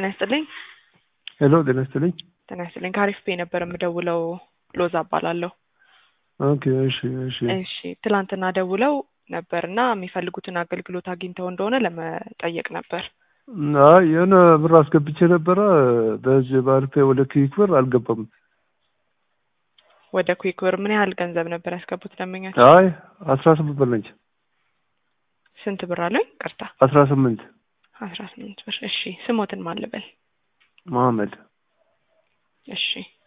ጤና ይስጥልኝ። ሄሎ ጤና ይስጥልኝ። ጤና ይስጥልኝ። ከአሪፍ ፔ ነበር የምደውለው። ሎዛ እባላለሁ። ኦኬ እሺ እሺ እሺ ትላንትና ደውለው ነበር እና የሚፈልጉትን አገልግሎት አግኝተው እንደሆነ ለመጠየቅ ነበር። አይ የሆነ ብር አስገብቼ ነበረ በዚህ በአሪፍ ፔ ወደ ክዊክ ብር አልገባም። ወደ ኩዊክ ብር ምን ያህል ገንዘብ ነበር ያስገቡት ደንበኛች? አይ አስራ ስምንት ብር ነች። ስንት ብር አለኝ? ቅርታ አስራ ስምንት አስራ ስምንት ብር። እሺ ስሞትን ማልበል? መሐመድ እሺ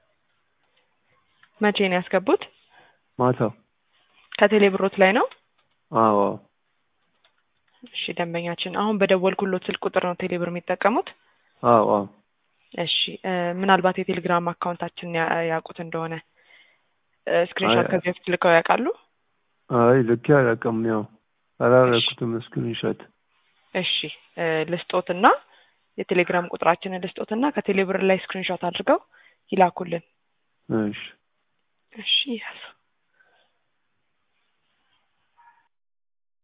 መቼ ነው ያስገቡት? ማታ። ከቴሌ ብሮት ላይ ነው? አዎ እሺ ደንበኛችን አሁን በደወልኩሎት ስልክ ቁጥር ነው ቴሌ ብር የሚጠቀሙት? አዎ አዎ እሺ እ ምናልባት የቴሌግራም አካውንታችንን ያ- ያውቁት እንደሆነ ስክሪንሾት አይ- ከዚህ በፊት ልከው ያውቃሉ? አይ ልኬ አላውቅም። ያው አላረኩትም ስክሪንሾት። እሺ እ ልስጦትና የቴሌግራም ቁጥራችንን ልስጦትና ከቴሌ ብር ላይ ስክሪንሾት አድርገው ይላኩልን። እሺ እሺ ያዙ።